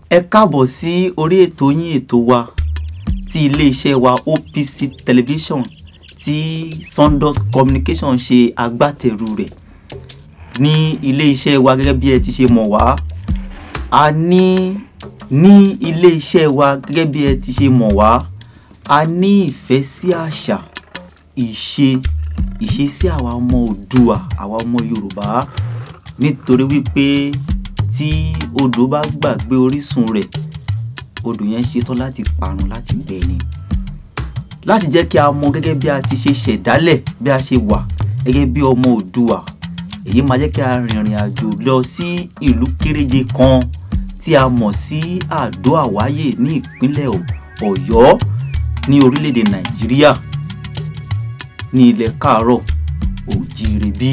ẹ káàbọ̀ sí orí ètò yín ètò wa ti iléeṣẹ́ wa OPC television tí Sundus communication ṣe agbátẹrù rẹ̀ ní iléeṣẹ́ wa gẹ́gẹ́ bí ẹ ti ṣe mọ̀ wá a ní ní iléeṣẹ́ wa gẹ́gẹ́ bí ẹ ti ṣe mọ̀ wá a ní ìfẹ́ sí àṣà ìṣe ìṣesí àwa ọmọ Oòduà àwa ọmọ Yorùbá nítorí wípé tí odò bá gbàgbé orísun rẹ̀ odò yẹn ṣetán láti parun láti gbẹ ni láti jẹ́ kí a mọ gẹ́gẹ́ bí a ti ṣe ṣẹ̀dálẹ̀ bí a ṣe wà gẹ́gẹ́ bí ọmọ Oòduà èyí máa jẹ́ kí a rìnrìn àjò lọ sí ìlú kéréje kan tí a mọ̀ sí Àdó Àwáyè ní ìpínlẹ̀ Ọ̀yọ́ ní orílẹ̀-èdè Nàìjíríà ní ilẹ̀ káàárọ̀ òjíire bí.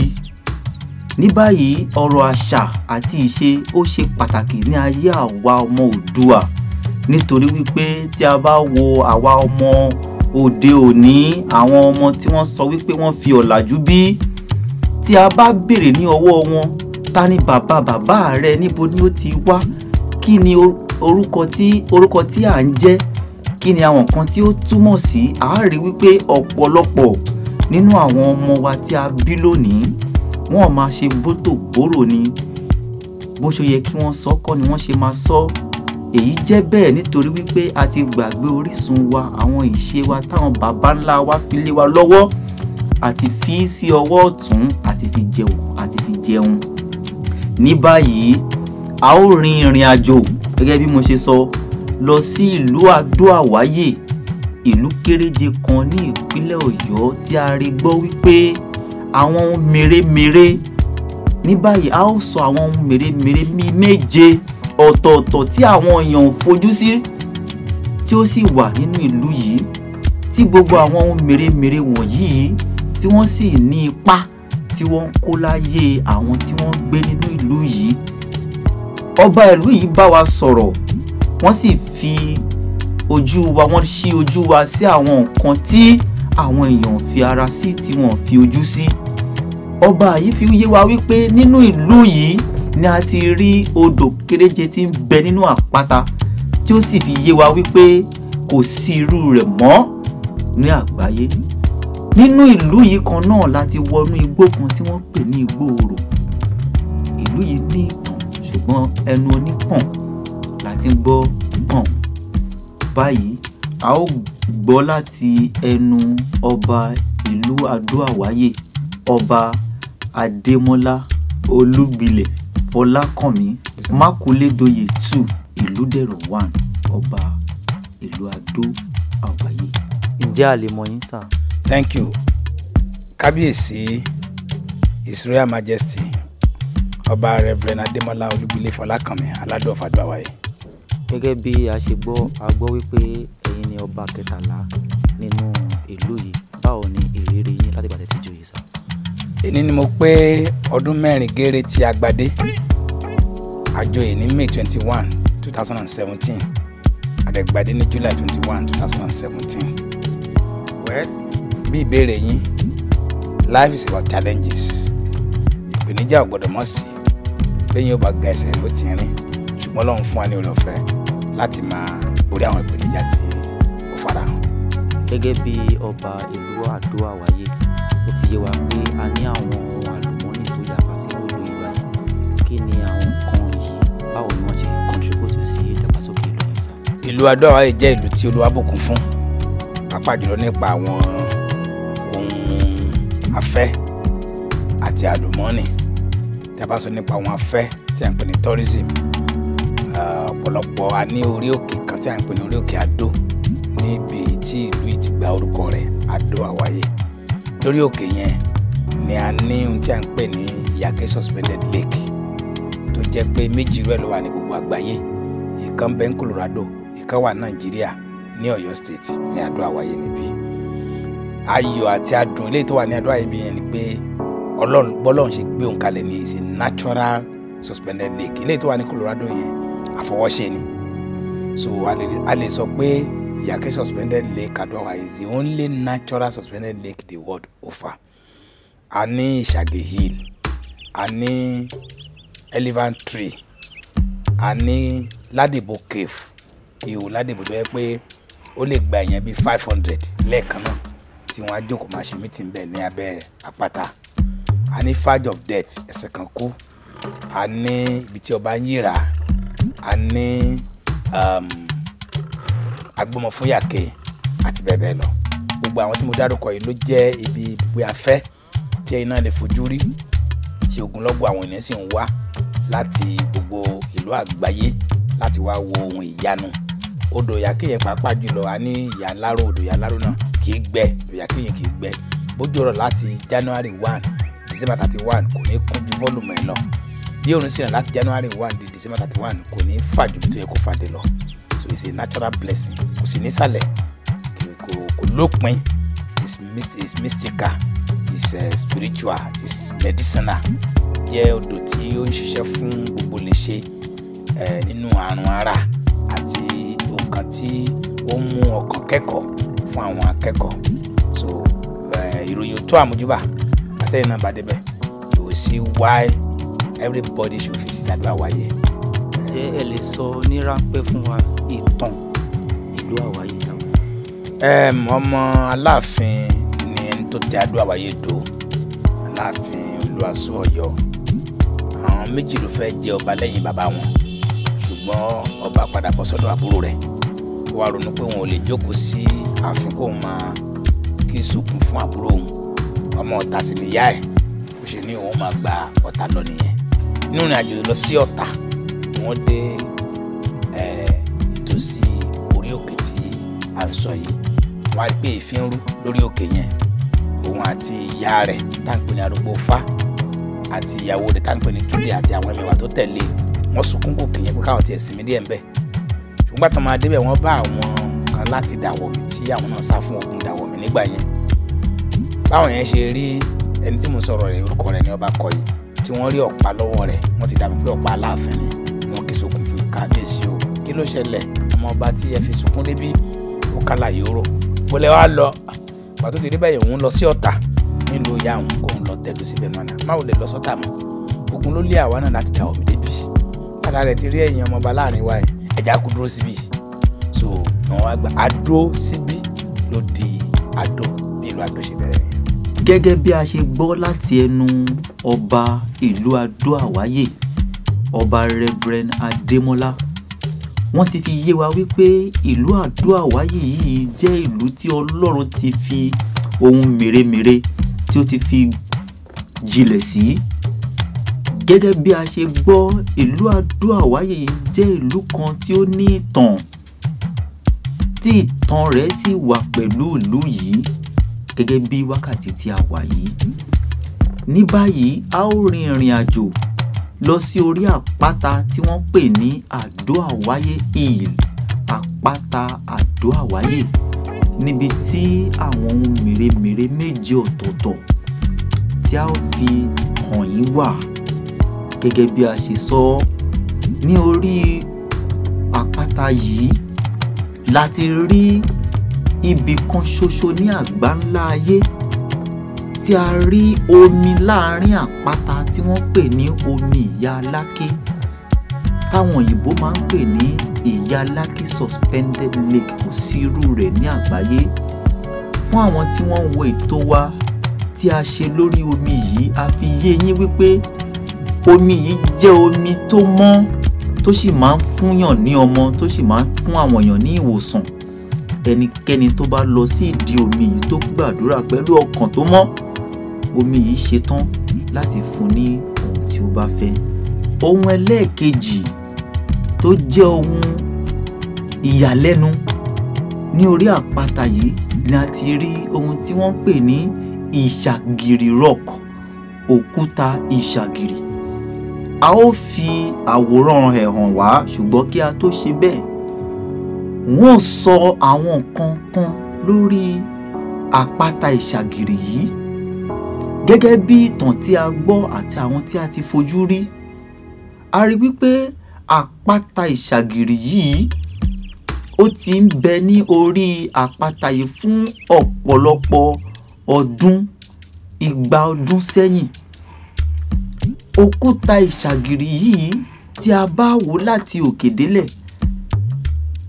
ní báyìí ọ̀rọ̀ àṣà àti ìṣe ó ṣe pàtàkì ní ayé àwa ọmọ Oòduà nítorí wípé tí a bá wo àwa ọmọ òde òní àwọn ọmọ tí wọ́n sọ wípé wọ́n fi ọ̀làjú bí tí a bá béèrè ní ọwọ́ wọn ta ni bàbá bàbá rẹ níbo ni ó ti wá kí ni orúkọ tí orúkọ tí à ń jẹ́ kí ni àwọn nǹkan tí ó túmọ̀ sí a rí wípé ọ̀pọ̀lọpọ̀ nínú àwọn ọmọ wa tí a bí lónìí wọ́n máa ṣe bótò bóró ni bó ṣe yẹ kí wọ́n sọ kọ́ ni wọ́n ṣe máa sọ èyí jẹ́ bẹ́ẹ̀ nítorí wípé a ti gbàgbé orísun wa àwọn ìṣe wa táwọn baba ńlá wa fi lé wa lọ́wọ́ àti fi sí ọwọ́ ọ̀tún àti fi jẹun àti fi jẹun ní báyìí a ó rin ìrìn àjò gẹ́gẹ́ bí mo ṣe sọ lọ sí ìlú Àdó Àwáyè ìlú kéréje kan ní ìpínlẹ̀ Ọ̀yọ́ tí a rí gbọ́ wípé àwọn ohun mèremère ní báyìí a ó sọ àwọn ohun mèremère bíi méje ọ̀tọ̀ọ̀tọ̀ tí àwọn èèyàn ò fojú sí tí ó sì wà nínú ìlú yìí tí gbogbo àwọn ohun mèremère wọ̀nyí tí wọ́n sì ní ipa tí wọ́n ń kó láyé àwọn tí wọ́n ń gbé nínú ìlú yìí ọba ìlú yìí bá wa sọ̀rọ̀ wọ́n sì fi ojú wa wọ́n ṣí ojú wa sí àwọn nǹkan tí àwọn èèyàn fi ara sí tí wọ́n fi ojú sí. ọba yìí fi yé wa wípé nínú ìlú yìí ni a ti rí odò kéréje tí ń bẹ nínú àpáta tí ó sì fi yé wa wípé kò sí irú rẹ̀ mọ́ ní àgbáyé. nínú ìlú yìí kan náà la ti wọnú igbó kan tí wọ́n pè ní igbó orò. ìlú yìí ní ìtàn ṣùgbọ́n ẹnu onípọ̀n la ti ń gbọ́ pọ̀n báyìí a ó gbọ́ láti ẹnu ọba ìlú Àdó Àwáyè ọba Adémọ́lá Olúgbilẹ̀ Fọlákànmí Mákúlédóyè two Ìlúdẹ̀rọ̀ one ọba ìlú Àdó Àwáyè. ǹjẹ́ a lè mọ̀ yín sà. thank you kábíyèsí his royal majesty ọba reverend Adémọ́lá Olúgbilẹ̀ Fọlákànmí aládùn of Àdó Àwáyè gẹ́gẹ́ bí a ṣe gbọ́ a gbọ́ wípé ẹ̀yin ni ọba kẹtàlá nínú ìlú yìí báwo ni ìrírí yín láti gbà tẹ́ ti joyè sá. èní ni mo pé ọdún mẹ́rin géré tí a gbadé àjọyè ní may twenty one two thousand and seventeen àdẹ̀gbadé ní july twenty one two thousand and seventeen well bí ìbéèrè yín life is about challenges ìpèníjà ò gbọ́dọ̀ mọ̀ sí bẹ́ẹ̀ yóò bá ga ẹsẹ̀ ló ti rìn ṣùgbọ́n Ọlọ́run fún wa ní oore ọ̀fẹ́ láti máa borí àwọn ìpèníjà tí ó farahàn. gẹ́gẹ́ bí ọba ìlú Àdó Àwáyè ó fi yé wa pé a ní àwọn ohun àlùmọ́ọ́nì tó yàgbá sí lólu ìgbà yìí kí ni àwọn nǹkan yìí báwo ni wọ́n ṣe contribute sí ìdàgbàsókè ìlú yìí sá. ìlú Àdó Àwáyè jẹ́ ìlú tí Olúwa bùkún fún pàápàá jùlọ nípa àwọn ohun afẹ́ àti àlùmọ́ọ́nì tí a bá sọ nípa àwọn afẹ́ tí a ń pè ní tourism ọ̀pọ̀lọpọ̀ a ní orí òkè kan tí a ń pè ní orí òkè Àdó níbi tí ìlú yìí ti gba orúkọ rẹ̀ Àdó Àwáyè lórí òkè yẹn ni a ní ohun tí a ń pè ní Iyake suspended lake tó jẹ́ pé méjì rẹ̀ ló wà ní gbogbo àgbáyé ìkan bẹ ní Colorado ìkan wà Nàìjíríà ní Ọ̀yọ́ state ní Àdó Àwáyé níbí ayọ̀ àti adùn eléyìí tó wà ní Àdó Àwáyé níbí yẹn ni pé Ọlọ́run bọ́lọ́run ṣe gbé òun kalẹ̀ ní ìsìn natural suspended lake eléyìí tó wà ní Colorado yẹn àfọwọ́ṣe ni so a lè a lè sọ pé Iyake suspended lake Àdó Àwáyé is the only natural suspended lake the world offer a ní Ìṣàgè hill a ní elephant tree a ní ládìbò cave ihò ládìbò tó yẹ pé ó lè gba èèyàn bíi five hundred lẹ́ẹ̀kan náà tí wọ́n á jókòó máa ṣe meeting bẹ́ẹ̀ ní abẹ́ àpáta a ní fage of death ẹsẹ̀ kan kú a ní ibi tí ọba ń yíra a ní um, agbọmọ fún yàkè àti bẹ́ẹ̀ bẹ́ẹ̀ lọ gbogbo àwọn tí mo dárúkọ yìí ló jẹ́ ibi ibùgbé afẹ́ tí ẹ̀yin náà lè fojú rí tí ogunlọ́gọ̀ àwọn ènìyàn sì ń wá láti gbogbo ìlú àgbáyé láti wá wo ohun ìyanu odò yàkè yẹn pàápàá jùlọ a ní ìyá ńláró odò ìyá ńláró náà kì í gbẹ odò yàkè yẹn kì í gbẹ bójú ọ̀rọ̀ láti january one december thirty one kò ní kún ju fọ́lùmù ẹ̀ lọ bí òun sì rìn láti january one di december thirty one kò ní fà ju bí tó yẹ kó fàdé lọ so it's a natural blessing kò sí nísàlẹ̀ kò kò lópin it's, mys- it's mystical it's uh, spiritual it's medicinal ó jẹ́ odò tí ó ń ṣiṣẹ́ fún gbogbo lè ṣe eh, nínú àrùn ara àti nǹkan tí ó ń mú ọkàn kẹ́kọ̀ọ́ fún àwọn akẹ́kọ̀ọ́ so eh, ìròyìn tó àmójúbà àtẹ̀yìn náà bá débẹ̀ you will see why everybody should visit àdúrà wáyé. ǹjẹ́ ẹ lè sọ ní ráńpẹ́ fún wa ìtàn ìlú àwáyé náà. um, ọmọ aláàfin ni ẹni tó tẹ àdúrà wáyé dò aláàfin olúwaṣọ Ọ̀yọ́ àwọn méjì ló fẹ́ jẹ ọba lẹ́yìn bàbá wọn ṣùgbọ́n ọba padà bọ́ sọ́dọ̀ àbúrò rẹ̀ ó wá ronú pé wọn ò lè jókòó sí ààfin kóun máa kí sókun fún àbúrò òun ọmọ ọ̀tá sì níyà ẹ̀ ó ṣe ní òun máa gba ọ̀tá lọ nìyẹn nínú ìrìn àjò lọ sí ọ̀tá wọ́n dé eh, ìtòsí orí òkè tí à ń sọ yìí wọ́n á rí pé èéfín rú lórí òkè yẹn òun àti ìyá rẹ̀ tá à ń pè ní arúgbó fá àti ìyàwó rẹ̀ tá à ń pè ní túlẹ̀ àti àwọn ẹmẹ̀wà tó tẹ̀lé wọ́n sunkún gòkè yẹn pé káwọn tiẹ̀ sinmi díẹ̀ ńbẹ̀ ṣùgbọ́n tó máa débẹ̀ wọ́n bá àwọn kan láti dàwọ̀mí tí àwọn náà sá fún ogun dàwọ̀mí nígbà yẹn báwọn yẹn ṣe rí ẹni tí mo sọ̀rọ̀ rẹ̀ orúkọ rẹ̀ ní ọba kọ yìí tí wọ́n rí ọ̀pá lọ́wọ́ rẹ̀ wọ́n ti dàbí pé ọ̀pá aláàfin ni wọ́n kì í sokùn fún kábíyèsí o kí ló ṣẹlẹ̀ ọmọ ọba tí ẹ fi sunkún débí ó kálà yòóró bólẹ̀ wá lọ pàtó ti rí bẹ́ẹ̀ òun lọ sí ọ̀tà nílùú ìyá òun kóun lọ tẹ̀dó síbẹ̀ mọ́nà máwo lè lọ sọ́tà mọ́ ogun ló lé àwa náà láti dà omi débi bàtà rẹ̀ ti rí ẹ̀yìn ọmọ ọba láàrin wa ẹ̀ ẹ̀já kú dúró síbí so wọn wá gba adó síbí ló di adó bí ìlú adó ṣe bẹ̀rẹ̀ nìyẹn. gẹ́gẹ́ bí a ṣe gbọ́ láti ẹnu ọba ìlú adó àwáyè ọba reverend adémọlá wọ́n ti fi yé wa wípé ìlú adó àwáyè yìí jẹ́ ìlú tí ọlọ́run ti fi ohun mèremère tí ó ti fi jinlẹ̀ sí gẹ́gẹ́ bí a ṣe gbọ́ ìlú adó àwáyè yìí jẹ́ ìlú kan tí ó ní ìtàn tí ìtàn rẹ̀ sì wà pẹ̀lú ìlú yìí gẹ́gẹ́ bí wákàtí tí a wà yìí. ní báyìí a ó rin ìrìn àjò lọ sí orí àpáta tí wọ́n pè ní àdó àwáyé hill àpáta àdó àwáyé níbi tí àwọn ohun mèremère méje ọ̀tọ̀ọ̀tọ̀ tí a ó fi hàn yín wà gẹ́gẹ́ bí a ṣe sọ ní orí àpáta yìí láti rí ibì kan ṣoṣo ní àgbáńlá ayé tí a rí omi láàrin àpáta tí wọ́n pè ní omi ìyá aláké táwọn òyìnbó máa ń pè ní ìyá aláké suspended lake kò sí irú rẹ̀ ní àgbáyé fún àwọn tí wọ́n ń wo ètò wa tí a ṣe lórí omi yìí a fi yé yín wípé omi yìí jẹ́ omi tó mọ́ tó sì máa ń fúnyàn ní ọmọ tó sì máa ń fún àwọn èèyàn ní ìwòsàn ẹnikẹ́ni tó bá lọ sí ìdí omi yìí tó gbàdúrà pẹ̀lú ọkàn tó mọ́ omi yìí ṣetán láti fún ní ohun tí ó bá fẹ́. ohun ẹlẹ́ẹ̀kejì tó jẹ́ ohun ìyàlẹ́nu ní orí àpáta yìí ni a ti rí ohun tí wọ́n ń pè ní ìṣàgìrì rock òkúta ìṣàgìrì a ó fi àwòrán ẹ̀ hàn wá ṣùgbọ́n kí a tó ṣe bẹ́ẹ̀ wọ́n sọ àwọn nǹkan kan lórí àpáta ìṣàgìrì yìí gẹ́gẹ́ bí ìtàn tí a gbọ́ àti àwọn tí a ti fojú rí a rí wípé àpáta ìṣàgìrì yìí ó ti ń bẹ ní orí àpáta yìí fún ọ̀pọ̀lọpọ̀ ọdún igba ọdún sẹ́yìn òkúta ìṣàgìrì yìí tí a bá wò láti òkè délẹ̀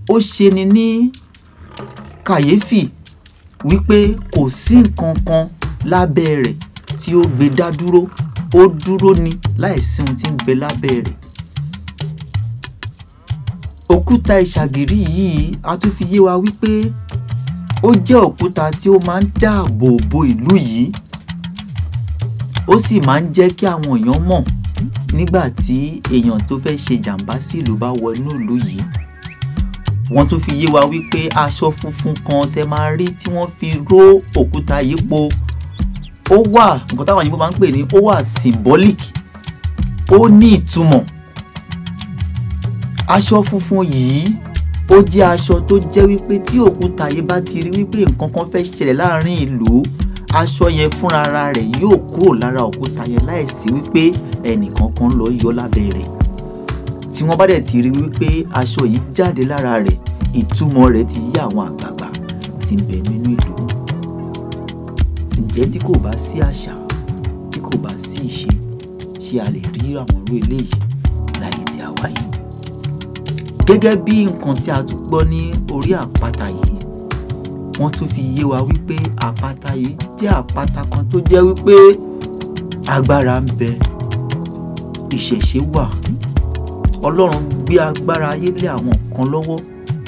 ó ṣeni ní kàyéfì wípé kò sí nǹkan kan lábẹ́ rẹ̀ tí ó gbé dá dúró ó dúró ni láìsí ohun tí ń bẹ lábẹ́ rẹ̀ òkúta ìṣàgìrí yìí a tún fi yé wa wípé ó jẹ́ òkúta tí ó máa ń dáàbò bo ìlú yìí ó sì máa ń jẹ́ kí àwọn èèyàn mọ̀ nígbà tí èèyàn tó fẹ́ ṣe jàǹbá sí ìlú bá wọ inú ìlú yìí wọ́n tún fi yé wa wípé aṣọ funfun kan tẹ máa rí tí wọ́n fi ró òkúta yìí po ó wà nǹkan táwọn òyìnbó máa ń pè ní ó wà symbolic ó ní ìtumọ̀ aṣọ funfun yìí ó jẹ́ aṣọ tó jẹ́ wípé tí òkúta yìí bá ti rí wípé nǹkan kan fẹ́ ṣẹlẹ̀ láàrin ìlú aṣọ yẹn fúnra rẹ̀ yóò kúrò lára òkúta yẹn láìsí wípé ẹnìkan kan lọ yọ lábẹ́ rẹ̀ tí wọ́n bá dẹ̀ ti rí wípé aṣọ yìí jáde lára rẹ̀ ìtumọ̀ rẹ̀ ti yí àwọn àgbààgbà tí ń bẹ nínú ìlú ǹjẹ́ tí kò bá sí àṣà tí kò bá sí ìṣe ṣé a lè rí àwọn irú eléyìí láyé tí a wà yìí gẹ́gẹ́ bí nǹkan tí a tún gbọ́ ní orí àpáta yìí wọ́n tún fi yé wa wípé àpáta yìí jẹ́ àpáta kan tó jẹ́ wípé agbára ń bẹ ìṣẹ̀ṣe wà ọlọ́run gbé agbára ayé lé àwọn kan lọ́wọ́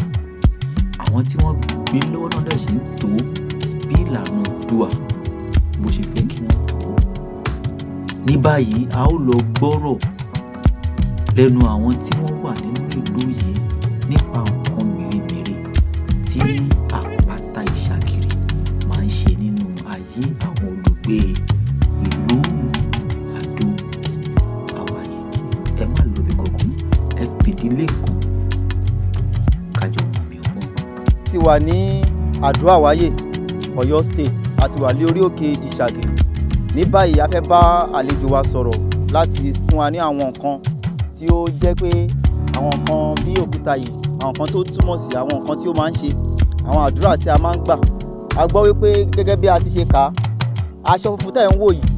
àwọn tí wọ́n gbé lọ́wọ́ náà dẹ̀ ṣe ń tó bí ìlànà dùà bó ṣe fẹ́ kí wọ́n tó ní báyìí a ó lọ gbọ́rọ̀ lẹ́nu àwọn tí wọ́n wà nínú ìlú yìí nípa nǹkan mèremère tí àpáta ìṣàgìrì máa ń ṣe nínú ayé àwọn olùgbé ìlú àdó àwáyé ẹ má lóbi kankan ẹ fìdílé nǹkan kájọ mọ̀ mi ọgbọ́n. ti wà ní àdó àwáyé Ọ̀yọ́ state àti wà ní orí òkè ìṣàgìrì ní báyìí a fẹ́ bá àlejò wa sọ̀rọ̀ láti fún wa ní àwọn nǹkan tí ó jẹ́ pé àwọn nǹkan bí òkúta yìí àwọn nǹkan tó túmọ̀ sí àwọn nǹkan tí ó máa ń ṣe àwọn àdúrà tí a máa ń gbà a gbọ́ wípé gẹ́gẹ́ bí a ti ṣe kà á aṣọ funfun tẹ̀ ń wò yìí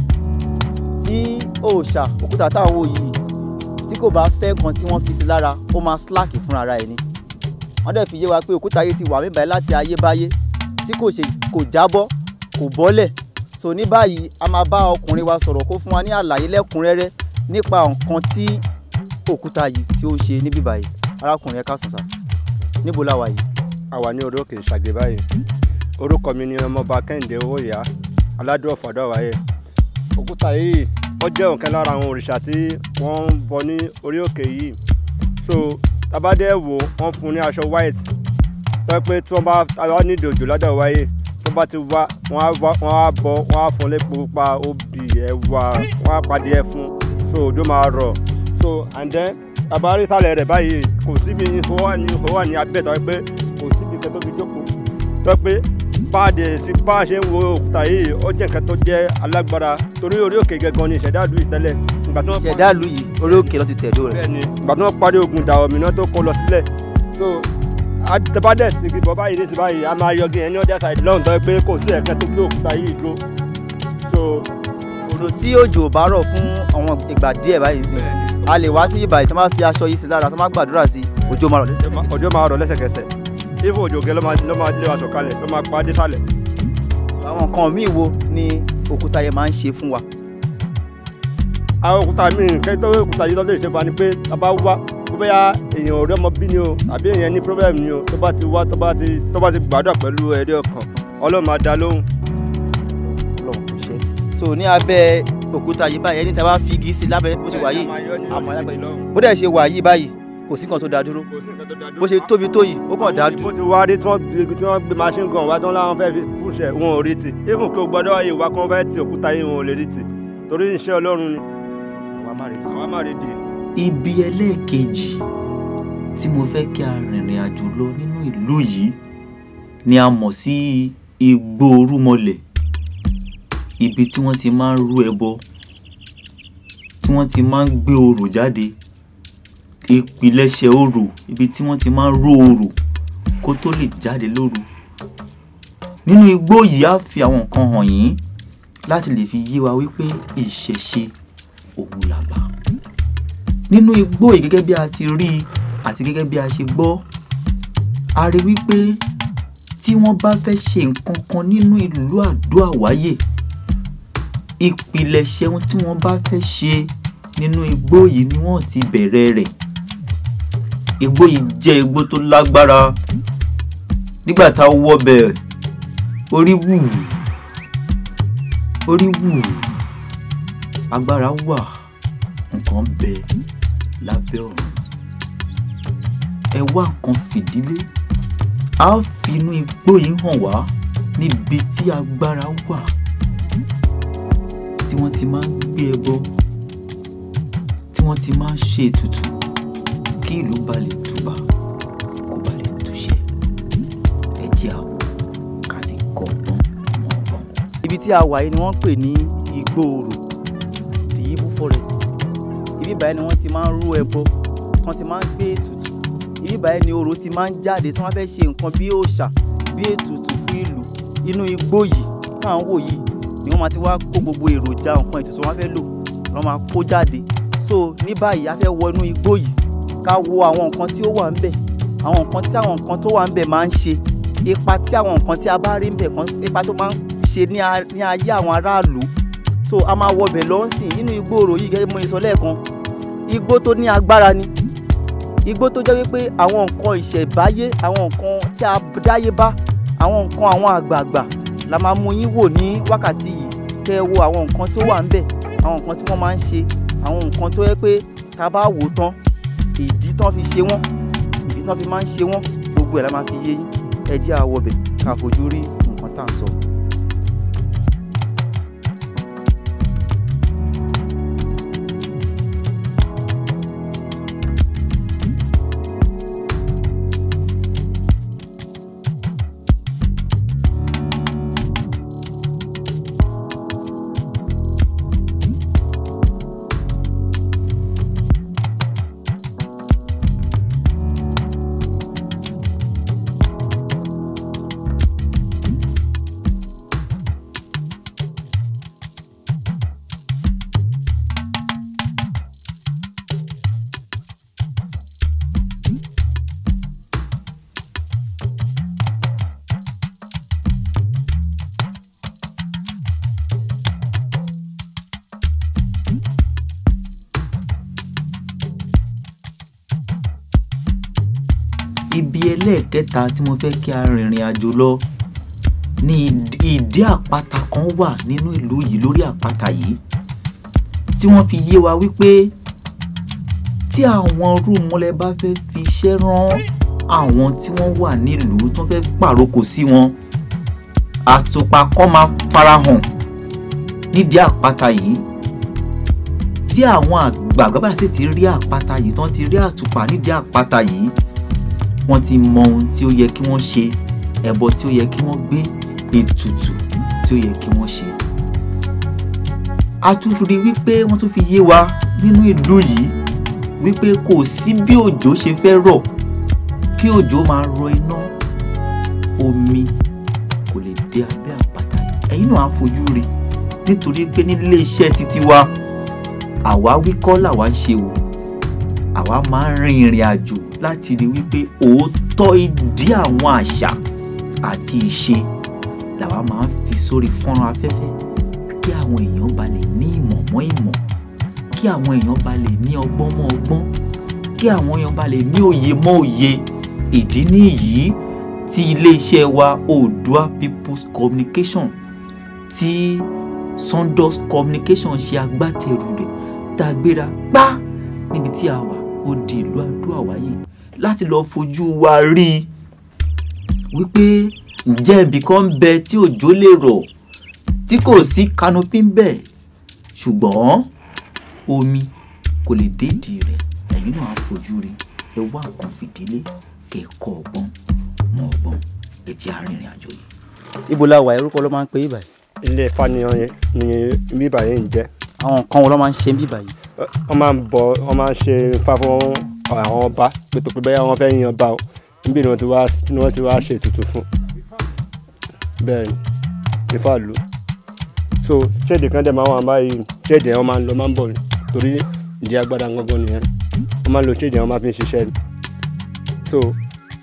tí òòṣà òkúta tá à ń wò yìí tí kò bá fẹ́ kan tí wọ́n fi sí lára ó máa slack fúnra ara ẹ̀ ni wọ́n dẹ̀ fi yé wa pé òkúta yìí ti wà mí báyìí láti ayébáyé tí kò ṣe kò jábọ́ kò bọ́lẹ̀ so ní báyìí a máa bá ọkùnrin wa sọ̀rọ̀ kó fún wa ní àlàyé lẹ́kùnrẹ́rẹ́ nípa nǹkan tí òkúta yìí tí ó ń ṣe níbí báyìí arákùnrin ẹ káàsán sá níbo la wà yìí. a wà ní orí òkè ìṣàgbé báyìí orúkọ mi ni ọmọọba kẹ́hìndé owóyà aládùn ọ̀fọ̀dọ̀ wáyé òkúta yìí ó jẹ́ ọ̀kan lára àwọn òrìṣà tí wọ́n ń bọ ní orí òkè yìí so tabadẹ́ wò wọ́n fún un ní aṣọ white tó pé tí wọ́n bá wá nídìí òjò lọ́dọ̀ wáyé tó bá ti wá wọ́n á wá- wọ́n á bọ wọ́n á fún un lépo pupa obì ẹ̀wà wọ́n á padì ẹ̀ fún so òjò máa rọ̀ so and then tabari sálẹ̀ rẹ̀ báyìí kò síbi ìhó wà ní ìhó wà ní abẹ́ tó pé kò síbi kẹ́ tó fi jókòó tó pé báàdì sí bá a ṣe ń wo òkúta yìí ó jẹ́ nǹkan tó jẹ́ alágbára torí orí òkè gẹ́gan ni ìṣẹ̀dá ìlú yìí tẹ́lẹ̀ ìgbà tí wọ́n parí- ìṣẹ̀dá ìlú yìí orí òkè ló ti tẹ̀dó rẹ̀. bẹ́ẹ̀ni ìgbà tí wọ́n parí ogun ìjà òmìnira tó kó lọ sílẹ̀ so àtẹ̀bádẹ́ ti fi bọ́ báyìí nísìnyí báyìí a máa yọgi ẹni ọdẹ side lọ́hùn tó yẹ pé kò sí ẹ̀kẹ́ tó gbé òkúta yìí dúró so òjò tí òjò bá rọ̀ fún àwọn ìgbà díẹ̀ báyìí sí a lè wá sí ìbàdàn tó máa fi aṣọ yìí sí lára tó máa gbàdúrà sí òjò máa rọ̀ lẹ́sẹ̀. òjò máa rọ̀ lẹ́sẹ̀kẹsẹ̀ ifo òjò gẹ́ ló máa ló máa lé wa sọ̀kalẹ̀ ló máa pa á dé sálẹ̀ àwọn nǹkan míì wo ni òkúta yẹn máa ń ṣe fún wa. àwọn òkúta míì kẹ́ tó òkúta yìí lọ́dọ̀ ìṣẹ́fà ni pé tá a bá wá bó bẹ́yà èèyàn ò rí ọmọ bí ni o àbí èèyàn ní problem ni o tó bá ti wá tó bá ti tó bá ti gbàdúrà pẹ̀lú ẹ̀rí ọkàn ọlọ́run máa dá lóhùn Ọlọ́run kò ṣe. so ní abẹ́ òkúta yìí báyìí ẹni tí a bá fi igi sí lábẹ́ bó ṣe wà yìí àmọ́ alágbàá bó dẹ̀ ṣe wà yìí báyìí kò sí nǹkan tó dá dúró bó ṣe tóbi tó yìí ó kàn dá bó dùn. ti wá rí tí wọ́n gbé tí wọ́n gbé machine gun wá tí wọ́n láwọn fẹ́ fi púṣẹ̀ wọn ò rí ti even kí o gbọ́dọ̀ wáyé wá kí wọ́n fẹ́ ti òkúta yìí wọn ò lè rí ti torí iṣẹ́ ọlọ́run ni àwa má rí i. àwa má rí di. ibi ẹlẹ́ẹ̀kejì tí mo fẹ́ kí a rìnrìn àjò lọ nínú ìlú yìí ni a mọ̀ sí igbó orúmọlẹ̀ ibi tí wọ́n ti máa ń rú ẹbọ tí wọ́n ti máa ń gbé orò jáde ìpilẹ̀ṣẹ̀ orò ibi tí wọ́n ti máa ń ró orò kó tó lè jáde lóru nínú igbó yìí á fi àwọn nǹkan hàn yín láti lè fi yé wa wípé ìṣẹ̀ṣe òun làbá nínú igbó yìí gẹ́gẹ́ bí a ti rí i àti gẹ́gẹ́ bí a ṣe gbọ́ a rí wípé tí wọ́n bá fẹ́ ṣe nǹkan kan nínú ìlú àdó àwáyè ìpilẹ̀ṣẹ̀ ohun tí wọ́n bá fẹ́ ṣe nínú igbó yìí ni wọ́n ti bẹ̀rẹ̀ rẹ̀ igbó yìí jẹ́ igbó tó lágbára nígbà tá a wọ bẹ̀ orí wù orí wù agbára wà nǹkan bẹ lábẹ́ ọ̀run ẹ wá nǹkan fìdílé a ó fi inú igbó yìí hàn wá níbi tí agbára wà tí wọ́n ti máa ń gbé ẹbọ tí wọ́n ti máa ń ṣe ètùtù kí ìlú ba lè túbà kó ba lè túṣẹ ẹ jẹ́ àwọ̀ ká sì kọ́ ọgbọ́n mọ́ ọgbọ́n. ibi tí a wà yìí ni wọ́n ń pè ní igbóoro the evil forest ibi báyìí ni wọ́n ti máa ń rú ẹbọ kan ti máa ń gbé ètùtù ibi báyìí ni orò ti máa ń jáde tí wọ́n fẹ́ ṣe nǹkan bí òòṣà bí ètùtù fún ìlú inú igbó yìí káwọn wò yìí ni wọ́n máa ti wá kó gbogbo èròjà nǹkan ètùtù wọn fẹ́ lò wọ́n máa kó jáde so ní báyìí a fẹ́ wọ inú igbó yìí ká wo àwọn nǹkan tí ó wà ń bẹ̀ àwọn nǹkan tí àwọn nǹkan tó wà ń bẹ̀ máa ń ṣe ipa tí àwọn nǹkan tí a bá rí ń bẹ̀ kan ipa tó máa ń ṣe ní a- ní ayé àwọn aráàlú so a máa wọ bẹ̀ lọ́nsìn nínú igbóoro yìí gẹ́gẹ́ bí mo ṣe sọ lẹ́ẹ̀kan igbó tó ní agbára ni igbó tó jẹ́ wípé àwọn nǹkan ìṣẹ̀báyé àwọn nǹkan tí a dáyé bá àwọn nǹkan àwọn àgbààgbà la máa mú yín wò ní wákàtí yìí kẹ́ ẹ wo àwọn nǹkan tó wà ń bẹ̀ àwọn nǹkan tí wọ́n máa ń ṣe àwọn nǹkan tó yẹ pé tá a bá wò ó tán ìdí tán fi ṣe wọ́n ìdí tán fi máa ń ṣe wọ́n gbogbo ẹ̀ la máa fi yé yín ẹ jẹ́ a wọbẹ̀ ká fojú rí nǹkan tá à ń sọ. ibi ẹlẹ́ẹ̀kẹta tí mo fẹ́ kí a rìnrìn àjò lọ ní ìd- ìdí àpáta kan wà nínú ìlú yìí lórí àpáta yìí tí wọ́n fi yé wa wípé tí àwọn rúmọlẹ̀ bá fẹ́ fi iṣẹ́ rán àwọn tí wọ́n wà nílùú tí wọ́n fẹ́ pàrókò sí wọn àtùpà kan máa farahàn nídìí àpáta yìí tí àwọn àgbààgbà bá sì ti rí àpáta yìí tí wọ́n ti rí àtùpà nídìí àpáta yìí wọ́n ti mọ ohun tí ó yẹ kí wọ́n ṣe ẹbọ tí ó yẹ kí wọ́n gbé ètùtù tí ó yẹ kí wọ́n ṣe. a tún rí wípé wọ́n tún fi yé wa nínú ìlú yìí wípé kò sí bí òjò ṣe fẹ́ rọ̀ kí òjò máa rọ iná omi kò lè dé abẹ́ àpáta yìí ẹ̀yin náà á fojú rí nítorí pé nílé iṣẹ́ títí wa àwa wíkọ́ làwa ń ṣe o àwa máa ń rin ìrìn àjò láti rí wípé òótọ́ ìdí àwọn àṣà àti ìṣe làwa máa ń fi sórí fọ́nrán afẹ́fẹ́ kí àwọn èèyàn bá lè ní ìmọ̀ mọ́ ìmọ̀ kí àwọn èèyàn bá lè ní ọgbọ́n mọ́ ọgbọ́n kí àwọn èèyàn bá lè ní òye mọ́ òye ìdí nìyí tí iléeṣẹ́ wa Oòduà People's Communication tí Sundust Communication ṣe agbátẹrù rẹ̀ tá a gbéra gbá níbi tí a wà ó di ìlú Àdó Àwáyè láti lọ́ọ́ fojú wa rí i wípé ǹjẹ́ ibì kan ń bẹ tí òjò lè rọ̀ tí kò sí kanopi ń bẹ ṣùgbọ́n omi kò lè dédìí rẹ̀ ẹ̀yin náà á fojú rí ẹ wá nǹkan fìdílé kẹ́kọ̀ọ́ ọgbọ́n mọ ọgbọ́n ẹ jẹ́ arìnrìn àjò yìí. ibo la wà orúkọ ló máa ń pè é báyìí ilé Ifá ni wọn- ni bíbà yìí ń jẹ́ àwọn nǹkan wo ló máa ń ṣe ń bí báyìí. wọ́n máa ń bọ wọ́n máa ń ṣe Ifá fún àwọn ọba pẹ̀tọ́ pé bẹ́ẹ̀ wọ́n fẹ́ yan ọba o níbi ni wọ́n ti wá ni wọ́n ti wá ṣe ètùtù fún bẹ́ẹ̀ ni Ifá lù ú so ṣéèdì kan dẹ̀ máa wà báyìí ṣéèdì yẹn wọ́n máa ń lọ máa ń bọ̀ ni torí ìdí agbára gangan nìyẹn wọ́n máa ń lo ṣéèdì yẹn wọ́n máa fi ń ṣiṣẹ́ ni so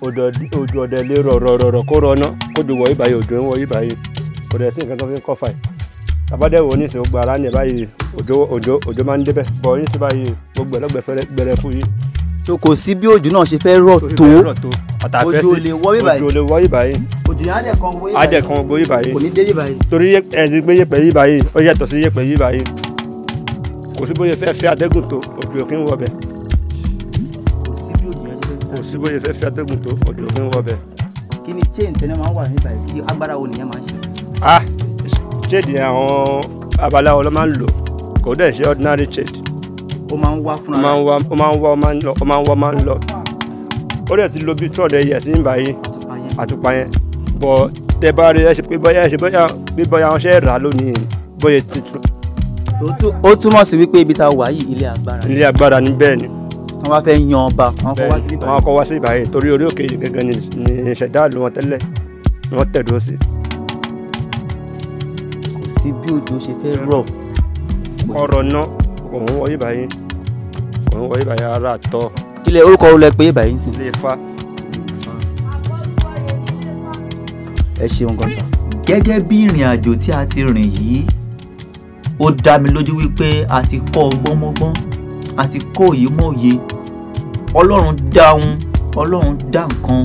òjò òjò ọ̀dẹ̀ lè rọ̀ rọ̀ rọ̀ rọ̀ kó rọ̀ ná kó jò wọ̀ yí báyìí òjò ń wọ̀ yí báyìí kò dẹ̀ sí nǹkan tó fi ń kọ́ fà yìí tàbádẹ́ wo ní ìsìn gbogbo ara ní ẹ̀ báyìí òjò òjò òjò máa ń débẹ̀ bọ̀ ní ìsìn báyìí gbogbo ẹ̀ lọ́gbẹ̀ẹ́ gbẹrẹ fún yìí so kò sí bí òjò náà ṣe fẹ́ rọ̀ tó àtàfẹ́ òjò sí lè wọ́ bí báyìí òjò lè wọ̀ yí báyìí òjò yẹn á dẹ̀ kan wọ́ yí á dẹ̀ kan gbogbo yí báyìí kò ní dé yí báyìí torí ẹ ti gbé yẹ̀pẹ̀ yí báyìí ó yàtọ̀ sí yẹ̀pẹ̀ yí báyìí kò sí bóyá fẹ́ fẹ́ atẹ́gùn tó òjò kí ń wọ̀ bẹ̀ kò sí bí òjò yẹn ṣe fẹ́ kò sí bóyá fẹ́ fẹ́ atẹ́gùn tó òjò kí ń wọ̀ bẹ̀. kí ni chain tẹ́lẹ̀ máa ń wà ní báyìí kí agbára wo nìyẹn máa ń ṣe ah shade àwọn abaláwo ló máa ń lò kò dẹ̀ ṣe ordinary shade ó máa ń wá ó fúnra máa ń wá ó máa ń wá ó máa ń lọ ó máa ń wá ó máa ń lọ ó dẹ̀ ti lo bí two hundred years ní báyìí àtùpà yẹn àtùpà yẹn bọ̀ tẹ bá rí ẹ ṣe pé bóyá ẹ ṣe bóyá bí bóyá wọn ṣe rà á lónìí bóyá tuntun So, ó tú- ó túmọ̀ sí wípé ibi tá a wà yìí ilé agbára ni ilé agbára ní bẹ́ẹ̀ ni wọ́n bá fẹ́ yan ọba wọ́n kọ́ wá sí bẹ́ẹ̀ ni ibà wọ́n kọ́ wá sí ìbáyìí torí orí òkè yìí gẹ́gẹ́ ni ni ìṣẹ̀dá ìlú wọn tẹ́lẹ̀ ni wọ́n tẹ̀dó sí kò sí bí òjò ṣe fẹ́ rọ̀ ọ̀rọ̀ náà kò ń wọ ìbáyìí kò ń wọ ìbáyìí ara tọ́ kílẹ̀ orúkọ wo lẹ pé ibà yìí ń sìn ilé ifá ẹ ṣeun gan sa gẹ́gẹ́ bí ìrìn àjò tí a ti rìn yìí ó dá mi lójú wípé a ti kọ́ ọgbọ́n mọ́gbọ́n a ti kọ́ òye mọ́ òye ọlọ́run dá ohun ọlọ́run dá nǹkan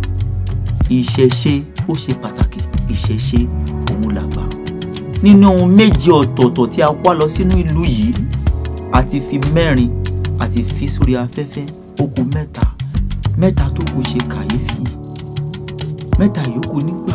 ìṣẹ̀ṣe ó ṣe pàtàkì ìṣẹ̀ṣe òun làgbà nínú ohun méje ọ̀tọ̀ọ̀tọ̀ tí a wá lọ sínú ìlú yìí a ti fi mẹ́rin a ti fi sórí afẹ́fẹ́ ó kù mẹ́ta mẹ́ta tó kù ṣe kàyéfì mẹ́ta yòókù nígbà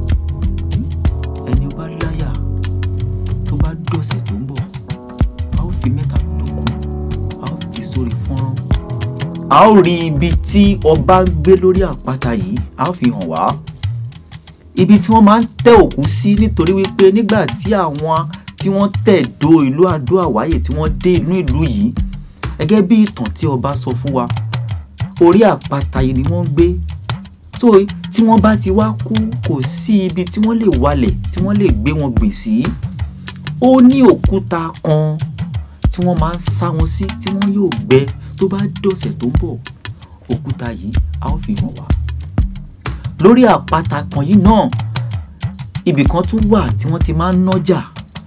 ẹni ó bá láyà tó bá dọ̀sẹ̀ tó ń bọ̀ a ó fi mẹ́ta tó kù a ó fi sórí fọ́nrán a ó rí ibi tí ọba ń gbé lórí àpáta yìí a ó fi hàn wá ibi tí wọ́n máa ń tẹ́ òkú sí nítorí wípé nígbà tí àwọn tí wọ́n tẹ̀ dó ìlú àdó àwáyè tí wọ́n dé inú ìlú yìí gẹ́gẹ́ bí ìtàn tí ọba sọ fún wa orí àpáta yìí ni wọ́n gbé so tí wọ́n bá ti wá kú kò sí ibi tí wọ́n lè walẹ̀ tí wọ́n lè gbé wọn gbìn sí ó ní òkúta kan tí wọ́n máa ń sá wọn sí tí wọ́n yóò gbẹ tó bá dọ̀sẹ̀ tó ń bọ̀ òkúta yìí a ó fi hàn wá lórí àpáta kan yìí náà ibì kan tún wà tí wọ́n ti máa ń nájà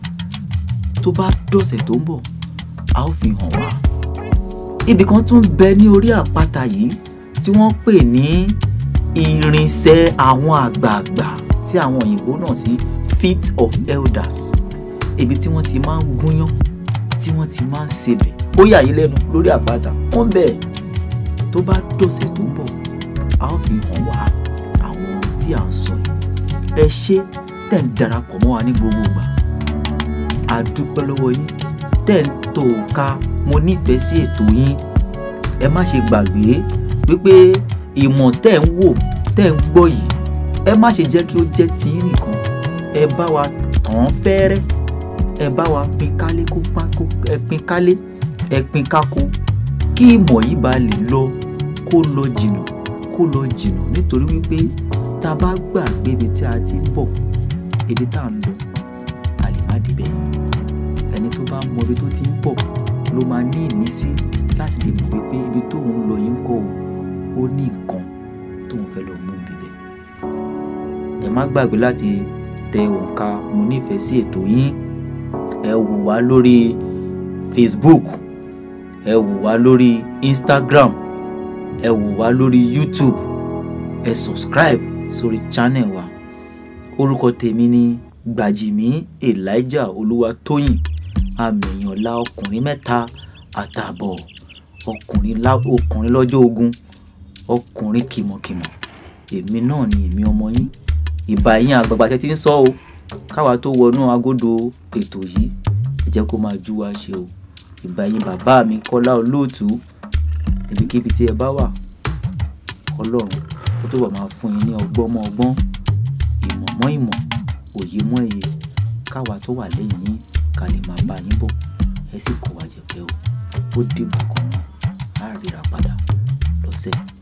tó bá dọ̀sẹ̀ tó ń bọ̀ a ó fi hàn wá ibì kan tún bẹ ní orí àpáta yìí tí wọ́n pè ní irinṣẹ́ àwọn àgbààgbà tí àwọn òyìnbó náà sí feet of elders ibi tí wọ́n ti máa ń gúnyán tí wọ́n ti máa ń sebẹ̀ ó yà yín lẹ́nu lórí àpáta wọ́n bẹ̀ tó bá dọ̀sẹ̀ tó ń bọ̀ a ó fi hàn wá àwọn tí à ń sọ yìí ẹ ṣé tẹ̀ ń darapọ̀ mọ́ wa ní gbogbo ìgbà a dúpẹ́ lọ́wọ́ yín tẹ̀ ń tò ká mo nífẹ̀ẹ́ sí ètò yín ẹ má ṣe gbàgbé wípé ìmọ̀ tẹ̀ ń wò tẹ̀ ń gbọ́ yìí ẹ má ṣe jẹ́ kí ó jẹ́ tiyín nìkan ẹ bá wa tàn án fẹ́rẹ́ ẹ bá wa pín kálé kó pa kó ẹ pín kálé ẹ pín kákó kí ìmọ̀ yìí bá lè lọ kó lọ jìnnà kó lọ jìnnà nítorí wípé tá a bá gbàgbé ibi tí a ti ń bọ̀ ibi tá à ń lọ a lè má débẹ̀ ẹni tó bá mọ ibi tó ti ń bọ̀ ló máa ní ìmísí láti lè mọ̀ wípé ibi tóun lọ yìí ń kọ́ o ó ní nǹkan tóun fẹ́ lọ mú bíbẹ̀ ẹ má gbàgbé láti tẹ òǹkà mo nífẹ̀ẹ́ sí ètò yín ẹ wò wá lórí Facebook ẹ wò wá lórí Instagram ẹ wò wá lórí YouTube ẹ subscribe sórí channel wa orúkọ tèmi ni Gbàjìmí Elijah Olúwatóyìn àmìyànlá ọkùnrin mẹ́ta àtààbọ̀ ọkùnrin lá ọkùnrin lọ́jọ́ ogun ọkùnrin kìmọ̀kìmọ̀ èmi náà ni èmi ọmọ yín ìbà yín àgbààgbà tẹ́ ti ń sọ o káwa tó wọnú agodo ètò yìí ẹ jẹ́ kó máa jú wa ṣe o ìbà yín bàbá mi Kọ́lá Olóòtú ibikíbi tí ẹ bá wà Ọlọ́run kó tó bá máa fún yín ní ọgbọ́n mọ́ ọgbọ́n ìmọ̀ mọ́ ìmọ̀ òye mọ́ èyè káwa tó wà lẹ́yìn yín ká lè máa bá yín bọ̀ ẹ sì kó wa jẹ pé o ó dìgbà kan náà á ríra padà lọ́sẹ̀